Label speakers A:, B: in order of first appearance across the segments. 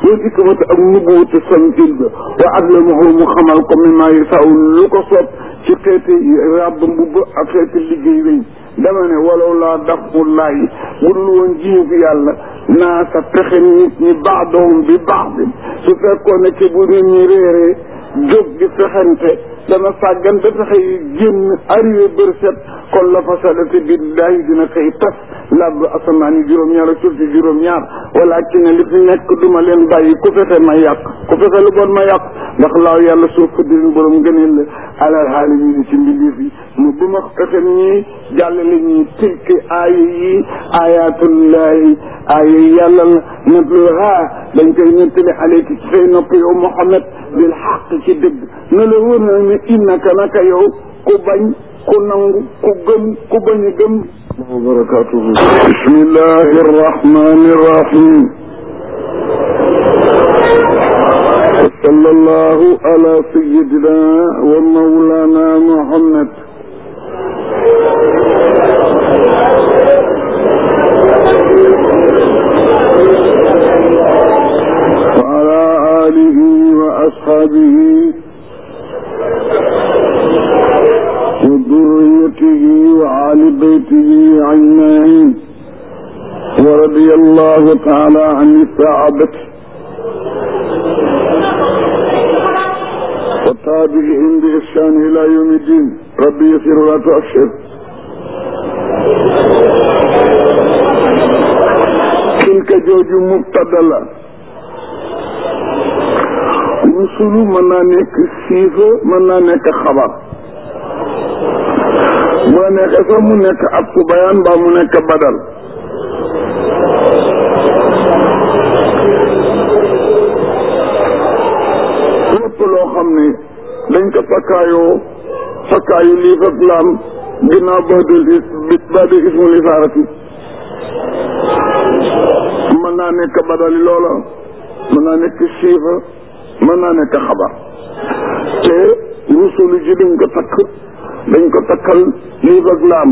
A: wal ikmata ak nubuwatu santil ba wa allamahu mu xamal ko mi maa yasaw lu ko soob ci xeeti ràbb mbubb ak xeeti liggéey weñ dama ne walaw laa dafullahi bu dul woon jiw yàlla naa sa pexe nit ñi baadohum bi baax bi su fekkoon ne ci bu nit ñi réeree jóg di fexente dana sàggan ba fexe yi génn arrivé bër set kon la fasadati billahi dina koy tas làbb asamaan yi juróom-ñaar ak suuf si juróom-ñaar walakin ne li fi nekk duma leen bàyyi ku fexe ma yàq ku fexe lu bon ma yàq ndax laaw yàlla suuf ko dirin borom gëneel la alal xaali yi ci mbindeef yi mu bu ma fexe ñii jàllale ñii tilki aaya yi ayatullahi aaya yi yàlla la natluha dañ koy nettali aleyki ci say nopp yow Muhammad bil xaq ci dëgg na la wóor na ne innaka naka yow ku bañ ku nangu ku gëm ku bañ a gëm wa barakatuhu bismillahi arrahmani arrahim wa sallallahu ala sayyidina wa mawlana muhammad wa ala alihi wa ashabihi وذريته وآل بيته أجمعين ورضي الله تعالى عن الصحابة وتابعهم بإحسان إلى يوم الدين ربي يسر ولا تؤشر تلك جوج مبتدلا rusulu mën naa nekk siifa mën naa nekk xabar bu la neexee sax mu nekk ab su bayaan mbaa mu nekk badal lépp loo xam ne dañ ko fakkaayoo fakkaayu lii fak laam ginnaaw badul is badul ismul isaarati mën naa nekk badali loola mën naa nekk siifa mën naa nekk xabar te rusulu ji dañ ko takk dañ ko takkal lii ak laam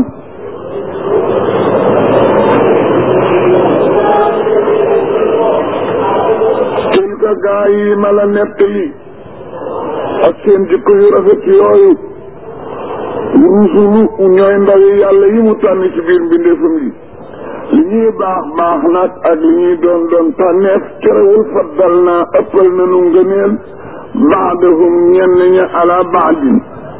A: tilka gaa yi ma la nettali ak seen jikko yu rafet yooyu rusulu ñooy ndawi yàlla yi mu tànn ci biir mbindeefam yi li ñuy baax baax nag ak li ñuy doon doon tànneef terewul faddal naa ëppal nanu ngëneel baadahum ñenn ña ala baadin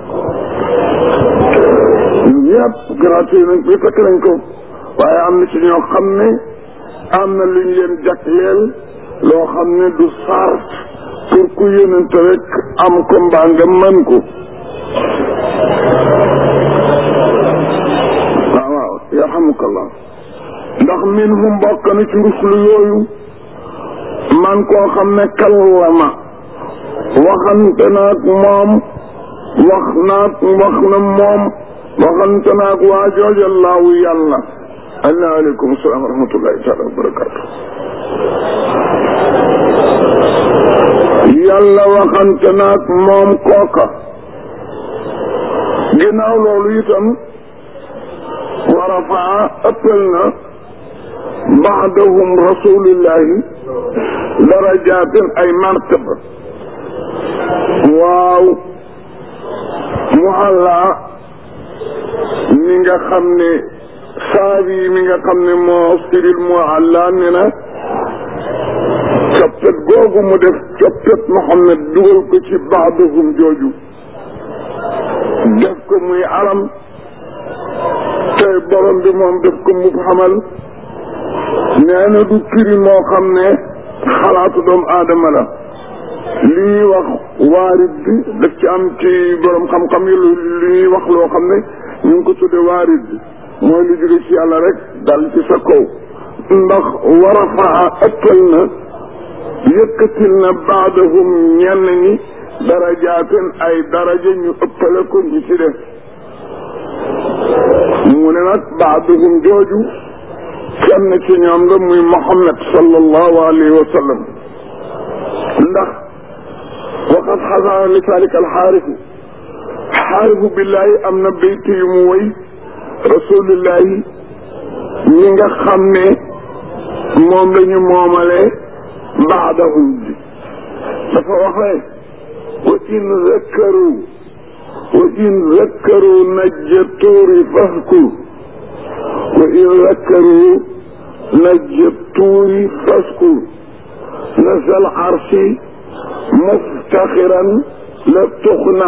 A: ñëpp gratuit nañ bi fekk nañ ko waaye am na ci ñoo xam ne am na luñ leen jagleel loo xam ne du sart pour ku yónente rek am ko mbaa nga mën ko waaw waaw yarhamukallah ndax min hu mbokk na ci ruslu yooyu man koo xam ne kallama waxante naag moom wax naag wax na moom waxante naag waa jooja laawu yàlla ala aleykum salaam wa rahmatullahi taala wa barakatu yàlla waxante naag moom kooka ginnaaw loolu itam wa rafaa ëppal na baadahum rasulillahi darajaatin ay martaba waaw mu àllaa mi nga xam ne saabi mi nga xam ne moo firil mu àllaa ne na coppet googu mu def coppet Muhammad dugal ko ci baadahum jooju def ko muy alam te borom bi moom def ko mu xamal nee na du firi moo xam ne xalaatu doomu aadama la li ñuy wax waarit bi daf ci am ci borom xam-xam yi lu ñuy wax loo xam ne ñu ngi ko tudde waarit bi mooy lu jóge ci yàlla rek dal ci sa kaw ndax war a faa ëppal na yëkkatil na baadahum ñenn ñi darajaatin ay daraja ñu ëppale ko ñu ci def mu ne nag baadahum jooju kenn ci ñoom la muy Muhammad sallallahu alayhi wa sallam ndax waqad xasana li saalika alxaarifu xaarifu billahi am na bayt yu mu woy rasulillahi ñi nga xam ne moom la ñu moomale baadahum bi dafa waxee wa in zakkaru wa in zakkaru najja tuuri faskur wa in zakkaru najja tuuri faskur nasal arsi muftaxiran la tuxna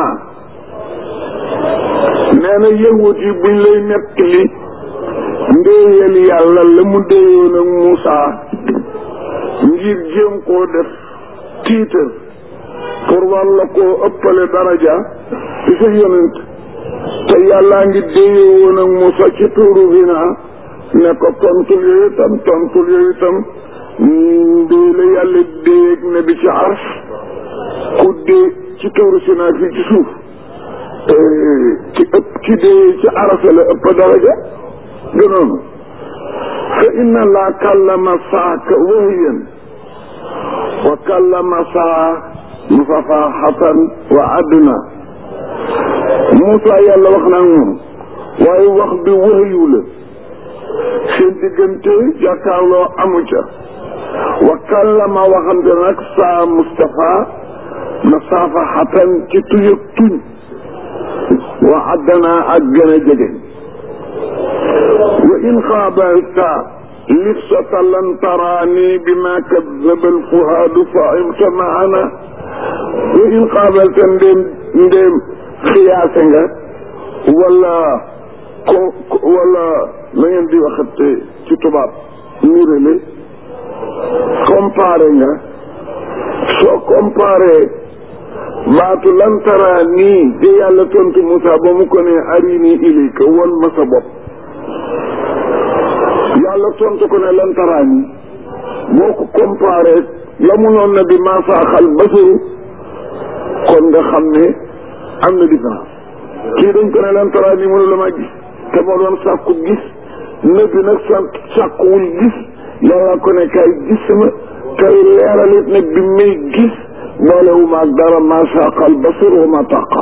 A: nee na yëngut yi buñ lay nettali ndéeyal yàlla la mu déeyoon ak Moussa ngir jéem koo def tiitar pour war la koo ëppale daraja ci sa yonent te yàllaa ngi déeyoo woon ak Moussa ci tuuru Hina ne ko tontul yooyu tam tontul yooyu tam ndéey la yàlla déeyeeg ne bi ci ars ku dee ci tuuru Sina fii ci suuf ci ëpp ci dee ci arasa la ëpp daraja gënoonu fa inna laa kallama saaka wahyan wa kallama saa musafaxatan wa adna Moussa yàlla wax naa moom waaye wax bi wahyu la seen diggante jàkkaarloo amu ca wa kallama waxante nag saa Moustapha musafaxatan ci tuyëg tuñ wa adna ak gën a jege wa in xaabalta lifsata lan taraani bima kadaba alfuhaadu faimta maana wa in xaabalta ndéem ndéem xiyaase nga wala ko wala la ngeen di waxate ci tubaab nirale comparé nga soo comparé baatu lan taraani de yàlla tontu Moussa ba mu ko ne arini ilayka won ma sa bopp yàlla tontu ko ne lan taraani boo ko comparé la mu noon na bi maa faaxal basaru kon nga xam ne am na différence kii dañ ko ne lan taraani mënu la ma gis te moo doon sàkku gis nëbbi nag sa sàkkuwul gis yàlla ko ne kay gis ma kay leeralit nag bi may gis boolewu maag dara maa faaxal basaru wa ma taqa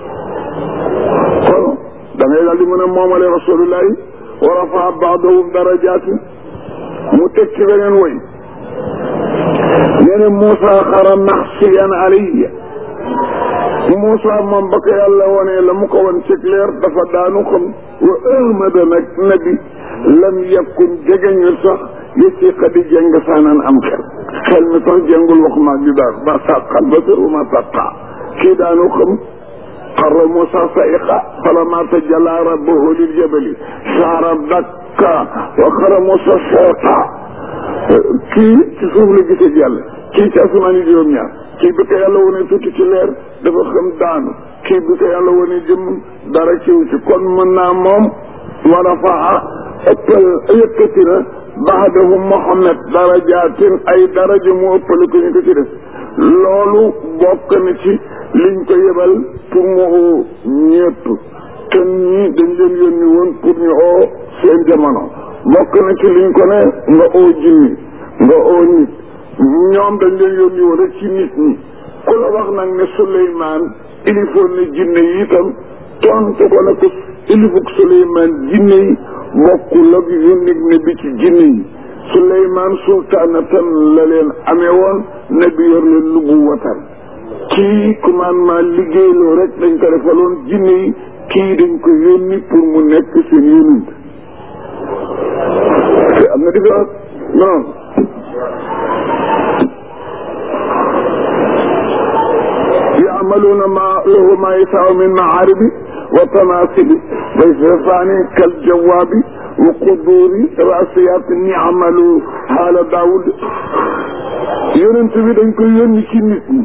A: kon da ngay daal di mën a moomale rasulullahi wa rafaa baadahum darajaatin mu teg ci beneen woy nee na Moussa xara maxsiyan alayya Moussa moom ba ko yàlla wonee la mu ko won ci leer dafa daanu xam wa ahmada nag nabi lam yakun jegeñul sax yësi xadi jeng saanaan am xel xel mi sax jengul wax maag di daan ba sàqal ba sër uma sàqa kii daanu xam xarra Moussa sa'iqa falammaa tajallaa rabbuhu lil jabali saara dakka wa xarra Moussa sa'iqa kii ci suuf la gisee yàlla kii ci asamaan yi juróom-ñaar kii bi ko yàlla wone tuuti ci leer dafa xam daanu kii bi ko yàlla wone jëm dara ciw ci kon mën naa moom wa rafaa ëppal yëkkati na baadahum Muhammad darajaatin ay daraja mu ëppale ko ñu ko ci def loolu bokk na ci liñ ko yebal pour mu oo ñëpp te ñii dañ leen yónni woon pour ñu oo seen jamono bokk na ci liñ ko ne nga oo jinni nga oo nit ñoom dañ leen yónni woon rek ci nit ñi ku la wax nag ne Suleymaan ilifoon na jinne yi itam tontu ko ne ko ilifuk Suleymaan jinne yi bokkul ak yónni ne bi ci jinne yi Suleymaan sultaanatan la leen amee woon ne bi yor leen lubu watan kii commandement liggéeyloo rek dañ ko defaloon jinne yi kii dañ ko yónni pour mu nekk seen yónent te am na différence non yaamaluuna ma lahu ma yasaaw min maaribi wa tamaasili wa sifaani kal jawaabi wa quduuri raasiyaat niamalu haala daawud yonent bi dañ koy yónni ci nit ñi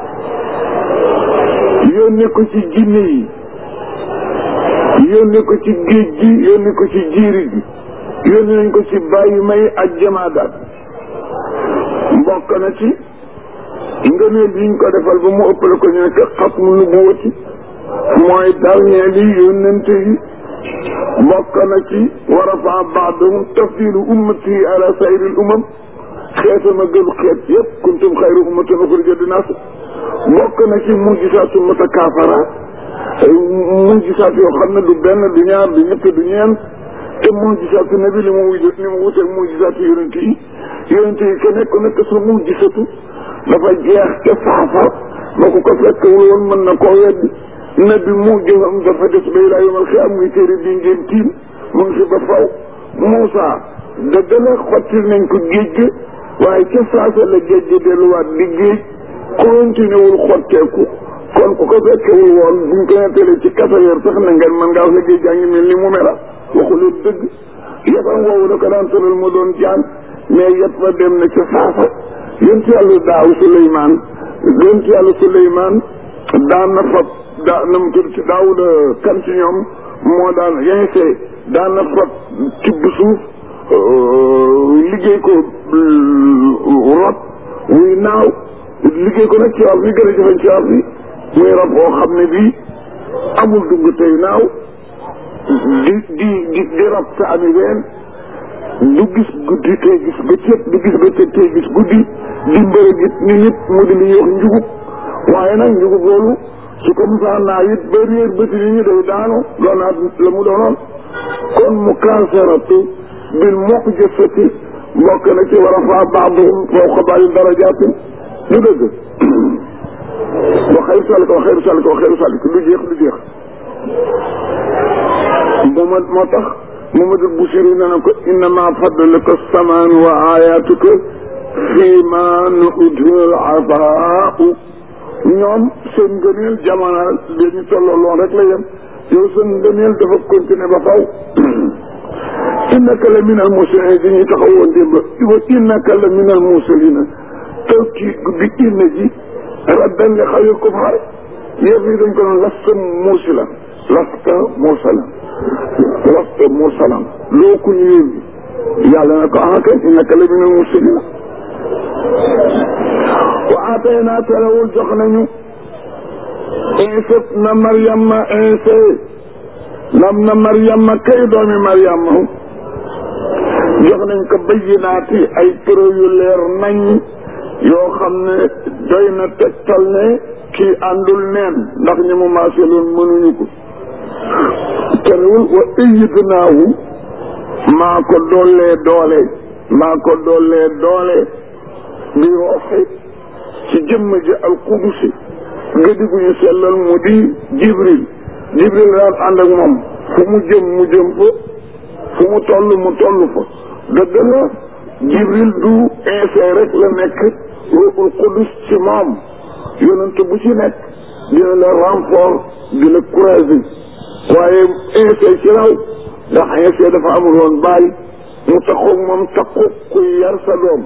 A: yónni ko ci jinne yi yónni ko ci géej gi yónni ko ci jiiri gi yónni nañ ko ci bàyyi may ak jamaadaat mbokk na ci ngëneel yiñ ko defal ba mu ëppale ko ñu nekk xatmu nubuwati mooy dernier li yónnente yi mbokk na ci wa rafa baadahum tafdilu ummati ala sayril umam xeetama gën xeet yëpp kuntum xayru ummatin uxrijat linnaas bokk na ci mujjisaatu mutakaafara mujjisaat yoo xam ne du benn du ñaar du ñett du ñeent te mujjisaatu nabi li mu wuj li mu wuteeg mujjisaatu yonent yi yonent yi ke nekk nekk sa mu gisatu dafa jeex ca saafa ba ku ko fekkewul woon mën na koo weddi nabi mu jëfam dafa des ba ilaa yomal xiyaam muy téere bi ngeen tiim mu ngi fi ba faw Moussa dëgg la xottil nañ ko géej gi waaye ca saasa la géej gi delluwaat di géej continué wul xotteeku kon ku ko fekkewul woon buñ ko nettalee ci kasaweer sax na ngeen mën ngaa wax ne géej gaa ngi mel ni mu mela waxu leen dëgg yetam woowu da ko daan tëral mu doon jaan mais yet ba dem na ca saasa yonent yàlla daaw Suleymaan yonent yàlla Suleymaan daan na fab daa na mu tudd ci daawuda kan ci ñoom moo daan yense daan na fab tibb suuf liggéey ko rab wuy naaw liggéey ko nag ci wax bi gën a jëfañ ci wax bi muy rab boo xam ne bii amul dugg tey naaw di di di di rab te ami ween du gis guddi tey gis bëccëg du gis bëccëg tey gis guddi di mbërëg it ni nit mu di li ñuy wax njugub waaye nag njugub loolu su ko musaan naa it ba réer bëti ni ñu day daanu doonaat la mu doonoon kon mu kanseratu bil mokk jëfati mbokk na ci war a faa baaduhum fawqa baadin darajaatin du dëgg wa xayru salika wa xayru salika wa xayru salika du jeex du jeex mooma moo tax Mamadu Busiri na ko innama fadluka samaan wa ayatuka fii ma nuudul afaau ñoom seen ngëneel jamono bi ñu tolloo loon rek la yem yow seen ngëneel dafa continuer ba faw innaka la min al mursaliin di ñu taxawoon démb wa innaka la min al mursaliin taw ci bi inna ji raddan li xawil kufaar yëf yi dañ ko doon lasta mursalan lasta mursalan lasta mursalan loo ku ñu yónni yàlla na ko ah kay innaka la min al mursaliin wa aataynaa telewul jox nañu Iisa na Maryama Iisa nam na Maryama kay doomi Maryama jox nañ ko bayyinaati ay preuve yu leer nañ yoo xam ne doy na tegtal ne kii àndul neen ndax ñi mu maaseloon mënuñu ko terewul wa ayyadnaahu maa ko doolee doole maa ko doolee doole bi rooxi ci jëmm ji alqudusi gëdi gu ñu sellal mu di jibril jibril daan ànd ak moom fu mu jëm mu jëm fa fu mu toll mu toll fa dëgg la jibril du insee rek la nekk ruuxul qudus ci moom yonent bu ci nekk dina la renfort di la croiser waaye insee ci raw ndax insee dafa amul woon bàyyi mu taxoog moom takku kuy yar sa doom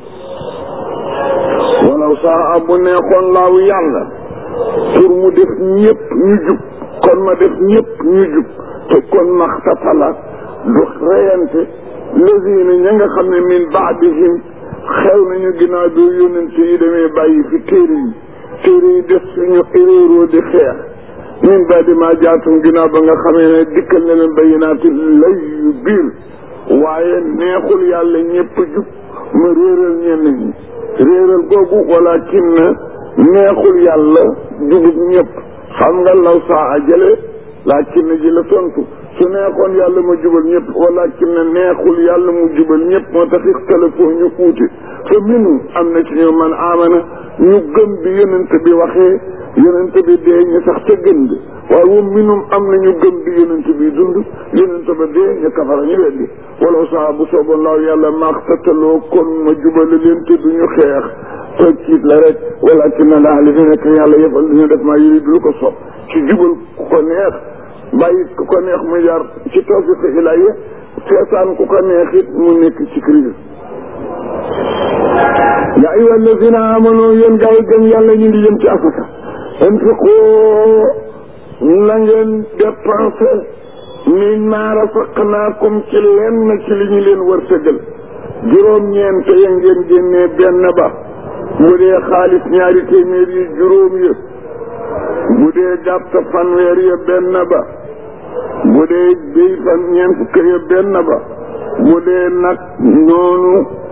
A: walaw saa bu neexoon laaw yàlla pour mu def ñëpp ñu jub kon ma def ñëpp ñu jub te kon maxtatala du reyante lazina ña nga xam ne min baadihim xew nañu ginnaaw bi yónnente yi demee bàyyi fi téere yi téere yi def suñu éréeroo di xeex min baadi ma jaatum ginnaaw ba nga xamee ne dikkal ne leen bayinaati lay yu biir waaye neexul yàlla ñëpp jub ma réeral ñenn ñi réeral googu walakin na neexul yàlla jubub ñëpp xam nga law saa a jële laakin na ji la tontu su neexoon yàlla ma jubal ñëpp walakin na neexul yàlla mu jubal ñëpp moo tax ixtalafoo ñu uute fa minu am na ci ñu man amana ñu gëm bi yonent bi waxee yonent bi dee ñu sax ca gën ga waaye wa minum am na ñu gëm bi yonent bi dund yonent ba dee ñu kafara ñu weddi wala saa bu sooboon laaw yàlla maaxtataloo kon ma jubale leen te duñu xeex tëkkiit la rek walakin na laa li fi nekk yàlla yëfal duñu def maa yuri du ko sopp ci jubal ku ko neex bàyyi ku ko neex mu jaar ci tawfiq ilahi seetaan ku ko neex it mu nekk ci crise yaa ayyuha allazina amanu yéen gaa yi gëm yàlla ñu ngi jëm ci asaka infiqu na ngeen dépensé min maa rasaqnaakum ci lenn ci li ñu leen wërsëgal juróom-ñeent ya ngeen génnee benn ba bu dee xaalis ñaari téeméer yi juróom ya bu dee gàtt fanweer ya benn ba bu dee béy fan ñeent fukk ya benn ba bu dee nag noonu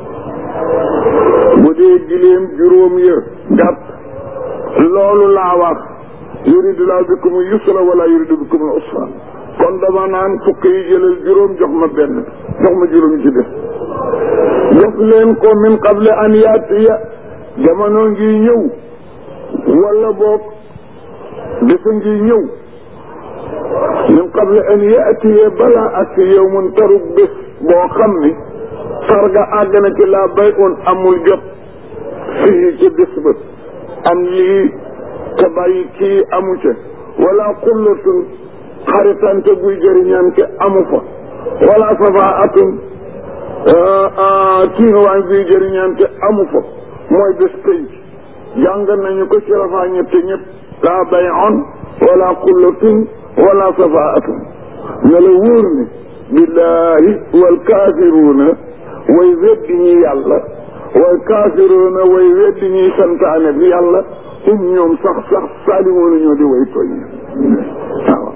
A: bu dee giléem juróom ya gàtt loolu laa wax yuridu laa bikum yusra wala yuridu bikum usra kon dama naan fukk yi jëlal juróom jox ma benn jox ma juróom ci def def leen ko min qable an yaatiya jamono ngi ñëw wala boog bisa ngi ñëw min qable an yaatiya balaa ak yowmun tarub bés boo xam ni sarga àgg na ci laa bay un amul jot fii ci bés ba am lii te bàyyi kii amu ca wala xullatun xaritante buy jëriñante amu fa wala safaatun tiinuwaañ buy jëriñante amu fa mooy bés pénc jàng nañu ko ci rafaa ñette ñëpp laa bay on wala xullatun wala safaatun ne la wóor ne billahi wal kaafiruuna way weddi ñi yàlla wal kaafiruuna way weddi ñi santaane bi yàlla um ñoom sax sax saalimoonu ñoo di way tooñ waaw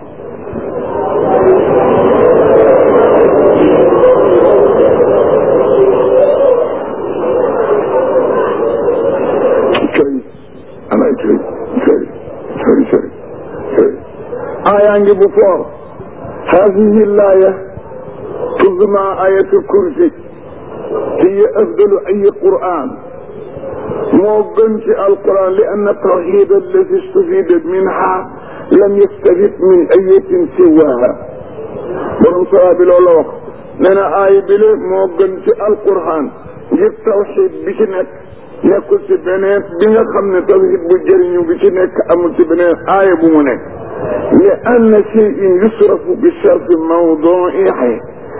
A: sëriñ anay sëriñ sëriñ sëriñ sëriñ sëriñ aayaa ngi bu foor hadihi laaya تسمى آية الكرسي هي أفضل أي قرآن موقن في القرآن لأن التوحيد الذي استفيد منها لم يستفيد من أية سواها borom sara bi loolu wax nee na aay bi le moo gën ci alquran ngir tawxid bi ci nekk nekkul ci beneen bi nga xam ne tawxid bu jëriñu bi ci nekk amul ci beneen aaya bu mu nekk li anna cheyin yusrafu bi sharfi mawduihi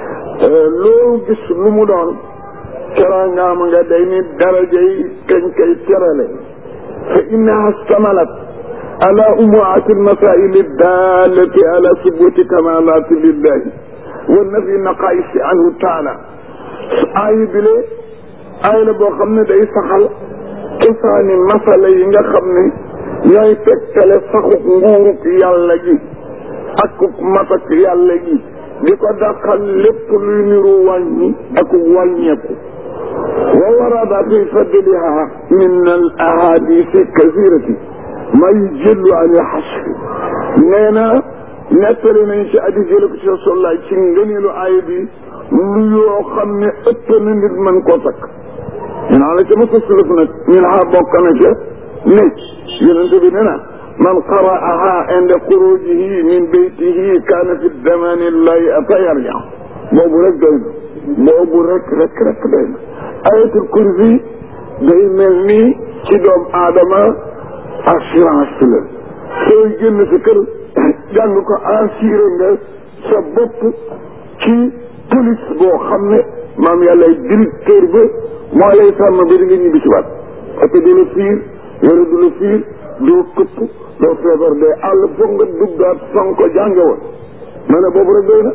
A: loo gis lu mu doon teraangaama nga day ni daraja yi kañ koy terale fa innaha stamalat ala umuati almasail dallati ala subuti kamalati lillahi wa nafi naqaisi anhu taala ayi bile aay la boo xam ne day saxal cosaani masala yi nga xam ne ñooy tegtale saxuk nguuruk yàlla gi akuk matak yàlla gi di ko dàqal lépp luy niru wàññi ak wàññeeku wa warada fi fadliha min al ahadisi kasirati ma yujillu an alxasri nee na nettali nañ ci addi jële ko ci rasulullah ci ngëneelu aaya bi lu yoo xam ne ëpp na nit mën koo takk naa la ca ma fasuluf nag min ha bokk na ca ne yonente bi ne na man qara'aha inda xurujihi min baytihi kaana fi damani llahi ata yarja boobu rek doy na boobu rek rek rek doy na ayatul kursi day mel ni ci doom aadama assurance la sooy génn sa kër jàng ko assuré nga sa bopp ci police boo xam ne maam yàlla directeur ba moo lay sàmm ba di nga ñibbi si waat oto du la fiir yore du la fiir doo këpp doo feebar dee àll foog nga duggaat fan ko jànge woon ma ne boobu rek doy na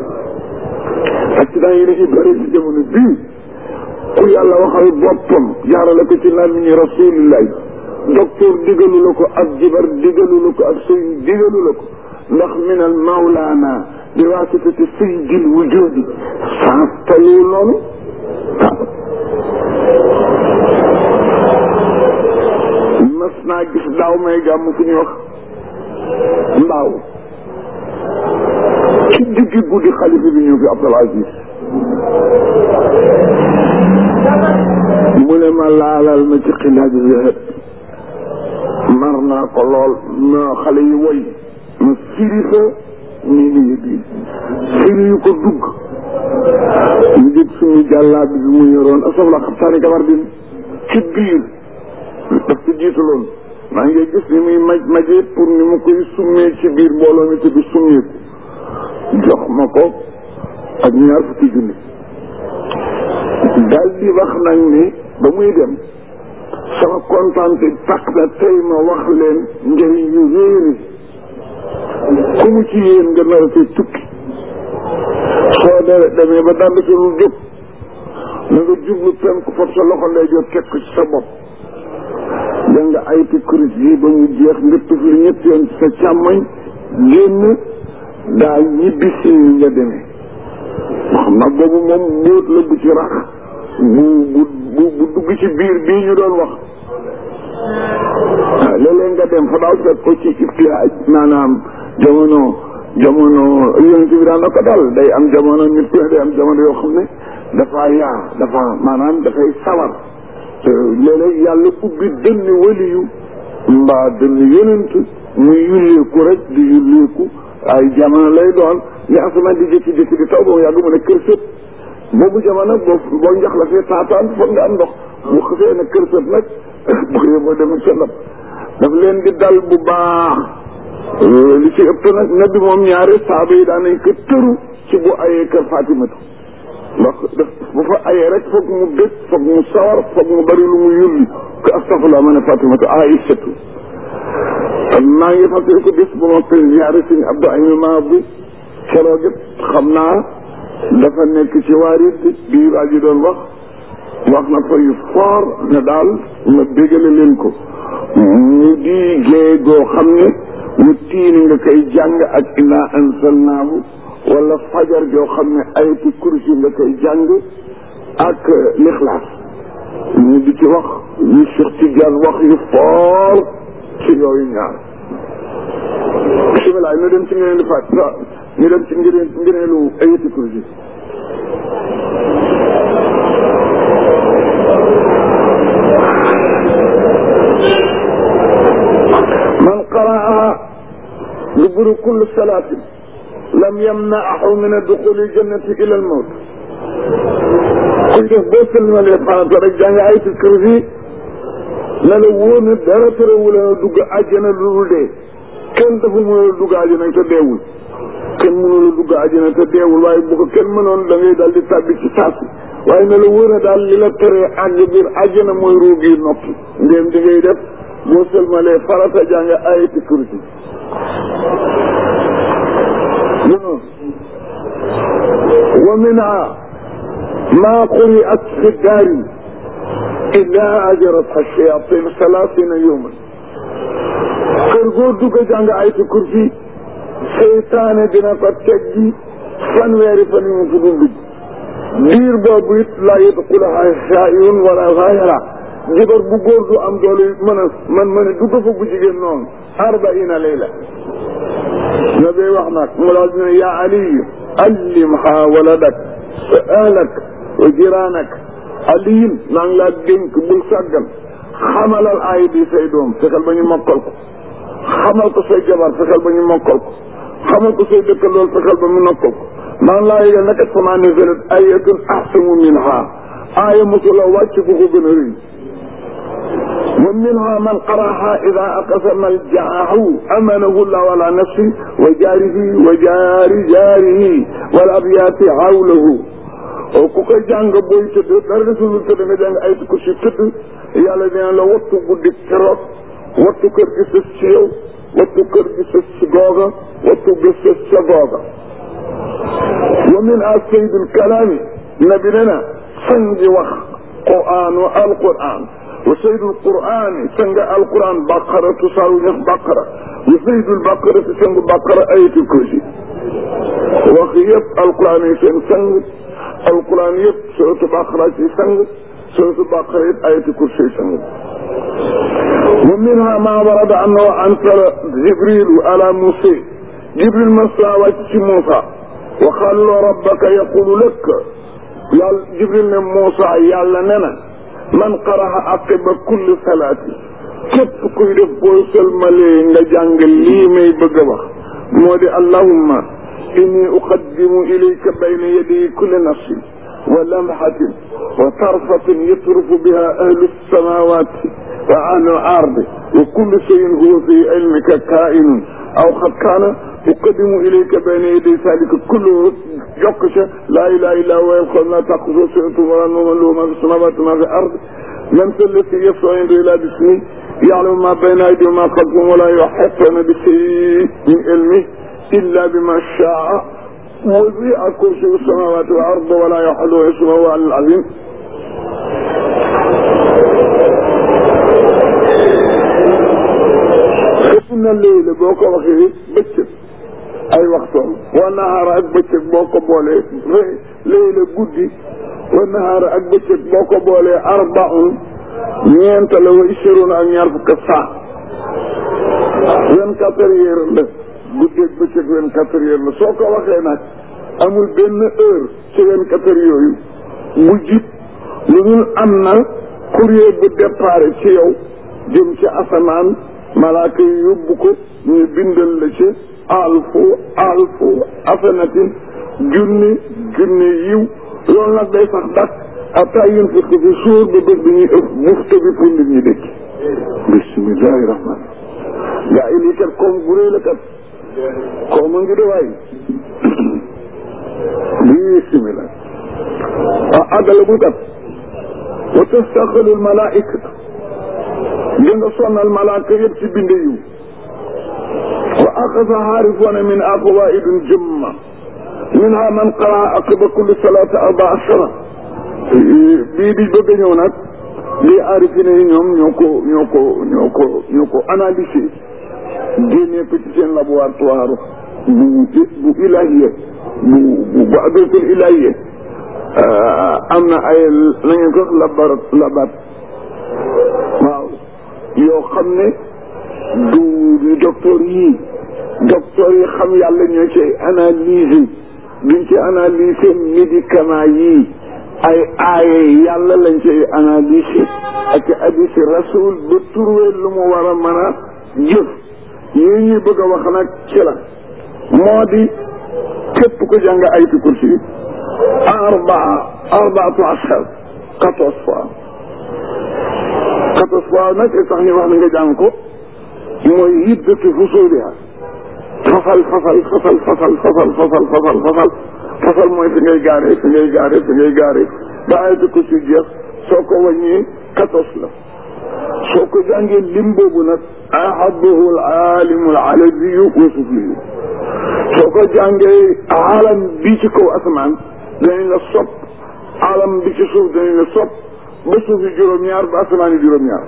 A: accident yi dañuy bëri ci jamono bii ku yàlla waxal boppam jaarale ko ci làmmiñu rasulillahi docteur digalu la ko ak jibar digalu la ko ak sëriñ digalu la ko ndax min al mawlaana bi waasitati sayyidil wujudi sans talu noonu mas naa gis daaw may gàmm fu ñuy wax mbaaw ci digg guddi xalifa bi ñëw fi Abdul Aziz mu ne ma laalal ma ci xilaaj zahab mar naa ko lool ma xale yi woy ma firi fa nii ni yëg yi firi yu ko dugg ñu jëg suñu jàllaa bi bi mu yoroon asabla xabtaani gabar din ci biir daf ci jiitaloon maa ngi gis ni muy maj majee pour ni mu koy summee ci biir mbooloo mi te du summeeku jox ma ko ak ñaar fukki junni daal di wax nag ni ba muy dem sama kontaan te tax na tey ma wax leen njëriñ yu réeri ku mu ci yéen nga nar a fee tukki soo de demee ba dand ci lu jóg na nga jublu penku fab sa loxo lay jot teg ko ci sa bopp da nga ayti kuris yi ba mu jeex nga tufli ñett yoon ci sa càmmoñ génn daal ñibbi si nga demee xam nag boobu moom mbóot la bu ci rax bu bu bu bu dugg ci biir bii ñu doon wax waaw léeg-léeg nga dem fa daaw fekk ko ci ibtihaaj maanaam jamono jamono yonent bi daan na ko dal day am jamono nit ku ne day am jamono yoo xam ne dafa yaa dafa maanaam dafay sawar léeg-léeg yàlla ubbi dënn waliyu mbaa dënn yonent muy yulleeku rek di yulleeku ay jamono lay doon ni asamaan di jékki-jékki di taw ba mu yàgg mu ne kër sët boobu jamono boo boo njax la fee taataan foog nga am ndox bu xëfee ne kër sët nag bu yóbboo dem sa ndab daf leen di dal bu baax li ci ëpp nag nabi moom ñaari saaba yi daan nañ ko tëru ci bu ayee kër Fatimatu ndax daf bu fa ayee rek foog mu dëkk foog mu sawar foog mu bari lu mu yulli ko astafurlah ma ne Fatimatu Aïsatu maa ngi fàttali ko bis bu ma koy ñaari suñu Abdou Aïma maa bi keroog it xam naa dafa nekk ci waarit bii waa ji doon wax wax na fa yu fort ne daal ma bégale leen ko mu di géey goo xam ne mu tiini nga koy jàng ak inna ansalnaahu wala fajar joo xam ne ayati kursi nga koy jàng ak lixlaas ñu di ci wax yu Cheikh Tidiane wax yu fort ci yooyu ñaar bisimilah ñu dem ci ngeen di fàtt ñu dem ci ngëneel ngëneelu ayati kursi man qara'aha duburu kulli salaatin lam yamna'ahu min adduxuli jannati ila almawt kuy def boo sëlmalee farata rek jàng ayatul kursi na la wóor ne dara terewul a dugg àjjana lu dul dee kenn dafa mënul dugg àjjana te deewul kenn mënul dugg àjjana te deewul waaye bu ko kenn mënoon da ngay daal di tàbbi ci saasi waaye na la wóor ne daal li la teree àgg biir àjjana mooy ruug yi noppi ndéem di ngay def boo sëlmalee farata jàng ayatul kursi wa minha ma quri'at fi daari illa ajarat ash-shayatin salaasina yawman kër goo dugg jàng ayatul kursi seytaane dina ko teggi fanweeri fan yu mu fi dul dugg diir boobu it laa yadxuluha shaa'irun wala gaayira jabar bu góor du am doole mën a man mën a dugg fa bu jigéen noonu arbaina layla na bay wax nag mu daal dina yaa aliyu allimha waladak wa ahlak wa jiraanak aliyin naa ngi laa dénk bul sàggan xamalal aay bi say doom fexeel ba ñu mokkal ko xamal ko say jabar fexeel ba ñu mokkal ko xamal ko say dëkkandool fexeel ba mu nokkal ko maa ngi laa yëgal nag sama nazalat ayatun ahsanu minha aaya mosula wàcc bu ko gën a rëy wa minha man qara'aha ida aqsama aljaahu amanahu llah ala nafsi wa jaarihi wa jaari jaarihi wal abyaati hawlahu ku koy jàng booy tëdd dara desul tëdd nga jàng ay ko si tëdd yàlla dina la wattu guddi keroog wattu kër gi sës ci yow wattu kër gi sës ci googa wattu gi sës ca googa wa min a saydul kalaami nabi ne na sangi wax quraan wa alquran wa saydul qur'ani sanga alquran baqara tusaaru ñax baqara wa saydul baqara si sangu baqara ayatul kursi wax yëpp alquran yi seen sang alquran yëpp suratu baqara ci sang suratu baqara yëpp ayatul kursi sang wa minha ma warada annahu ansala jibrilu ala musa jibril masa wàcc ci Muusa wa xallo rabbaka yaqulu lak yàlla jibril ne Muusa yàlla ne na man qaraha aqiba kulli salaati képp kuy def boo sëlmalee nga jàng lii may bëgg a wax moo di allahumma inni uqaddimu ilayka bayna yaday kulli nafsin wa lamhatin wa tarfatin yatrufu biha ahlu samawati wa ahlu al-ardi wa kullu shay'in huwa fi ilmika kaa'inun aw qad kaana uqaddimu ilayka bayna yaday zalika kulluhu jokk ca laa ilaha illa huwa yaqul la taquzu sinatun wala nawmun lahu ma fi samawati ma fi ard man za alladi yashfa'u indahu illa bi'iznihi ya'lamu ma bayna aydihim wa ma khalfahum wa la yuhituna bi shay'in min ilmihi illa bima sha'a وسع كرسي السماوات والأرض ولا يحل اسمه على العظيم inna léegi boo ko waxee bëccëg ay waxtoom wa nahaara ak bëccëg boo ko boolee léegi guddi wa nahaara ak bëccëg boo ko boolee arbaun ñeent la wa ishiruuna ak ñaar fukk saa vingt quatre heures la guddi ak bëccëg vingt quatre heures la soo ko waxee nag amul benn heure ci vingt quatre heures yooyu bu jib lu dul am na courrier bu départ ci yow jëm ci asamaan malaaka yi yóbbu ko ñu bindal la ci alfu alfu asanatin junni junni yiw loolu nag day sax dak ata yun fi fi suur ba bés bi ñuy ëf bufta bi pour nit ñi dëkk bismillahi rahman gaa yi lii kat koom bu réy la kat koom a ngi de waay bismillah ah àggalagul kat wa tastaxilu lmalaika di nga sonnal malaaka yëpp ci binde yiw wa axasa xaarifoona min aqwaidin jumma minha man qara aqiba kulli salati arba ashara bii di bëgg a ñëw nag lii aarifine yi ñoom ñoo ko ñoo ko ñoo ko ñoo ko analysé génnee ko ci seen laboratoire bu bu ilahiya bu bu bu adratul ilahiya am na ay la ngeen ko labar labat waaw yoo xam ne du du docteur yii docteur yi xam yàlla ñoo ci analyser duñ ci analyser médicament yii ay aaye yàlla lañ ci analyser ak hadisi rasul ba trouver lu mu war a mën a jëf yii ñuy bëgg a wax nag ci la moo di képp ko jàng ayatu kursi arbaa arbaatu ashar quatorze fois quatorze fois nag li tax ñu wax na nga jàng ko mooy hiddatu fusuuliha fasal fasal fasal fasal fasal fasal fasal fasal fasal mooy fi ngay gaare fi ngay gaare fi ngay gaare ba ayatu kursi jeex soo ko wàññee quatorze la soo ko jàngee lim boobu nag ahabahu al alimu al alabiyu wa sufliyu soo ko jàngee alam bi ci kaw asamaan danañ la sopp alam bi ci suuf danañ la sopp ba suuf yi juróom-ñaar ba asamaan yi juróom-ñaar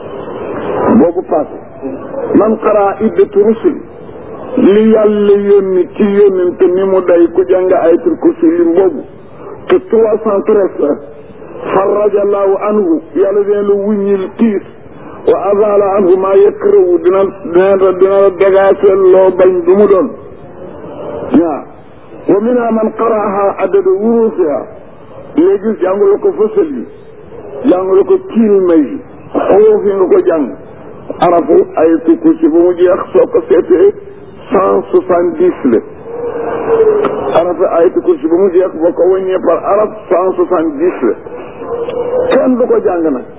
A: boobu passé man xaraa iddatu rusul li yàlla yónni ci yónnente ni mu day ku jàng ayatul kursi lim boobu te trois cent treize la faraja allahu anhu yàlla dina la wuññil tiis wa azala anhu maa yakrahu dina dina dina la dagaaseel loo bañ du mu doon waaw wa minha man qaraaha adada wurufiha léegi jàngula ko fësal yi jàngula ko kilma yi xuruuf yi nga ko jàng arafu ayatul kursi ba mu jeex soo ko seetee cent soixante dix la arafu ayatul kursi ba mu jeex boo ko wàññee par araf cent soixante dix la kenn du ko jàng nag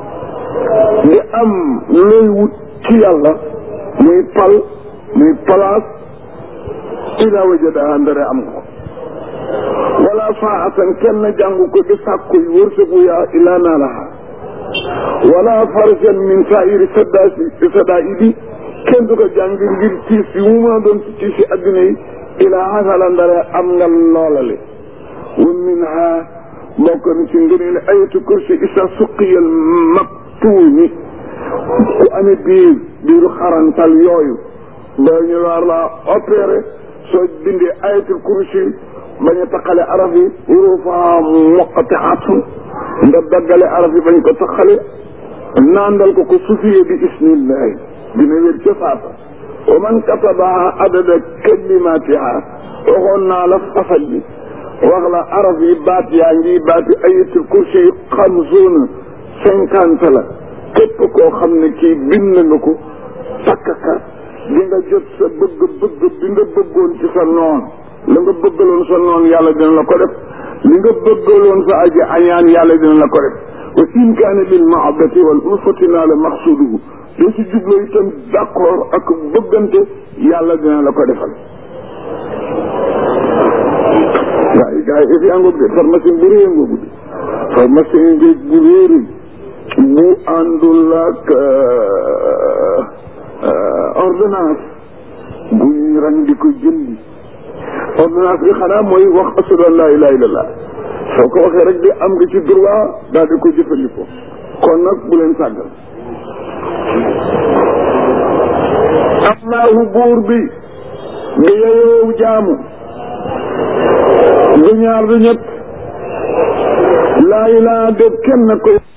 A: di am looy wut ci yàlla muy pal muy place ila wajadaha ndare am ko wala faatan kenn jàngu ko di sàkku wërsëgu yaa ila naalaha wala farjan min sairi saddaasi saddaidi kenn du ko jàng ngir tiis yi mu mën a doon ci tiis yi adduna yi ila hasala ndare am nga loolale wa minha bokk na ci ngëneel ayatu kursi isa suqiyal mabtuuni ku amee biir biiru xarantal yooyu dañu war la opéré soo bindee ayatul kursi bañ a taqale araf yi hurufa muqataatun nga daggale araf yi bañ ko taqale naandal ko ko sufiye bi ismillahi dina wér ca faata wa man katabaha adada kalimatiha waxoon naa la fasal bi wax la araf yi baat yaa ngi baati ayatul kursi yi xamsuuna cinquante la képp koo xam ne kii bind nga ko takkaka di nga jot sa bëgg bëgg bi nga bëggoon ci sa noon la nga bëggaloon sa noon yàlla dina la ko def li nga bëggaloon sa aji añaan yàlla dina la ko def wa in kaane lil mahabbati wal ulfati naa la maxsuduhu doo si jubloo itam d'accord ak bëggante yàlla dina la ko defal gaa yi gaa yi if yaa ngoog de pharmacie bu réy ngoogu de pharmacie ngéej bu réeri bu àndul ak ordonnance bu ñuy ran di ko jëndi ordonnance bi xanaa mooy wax ashadu an laa ilaha illallah soo ko waxee rek de am nga ci droit daal di ko jëfandikoo kon nag bu leen sàggal allahu buur bi bi yeyoo jaamu du ñaar du ñett laa ilaa def kenn koy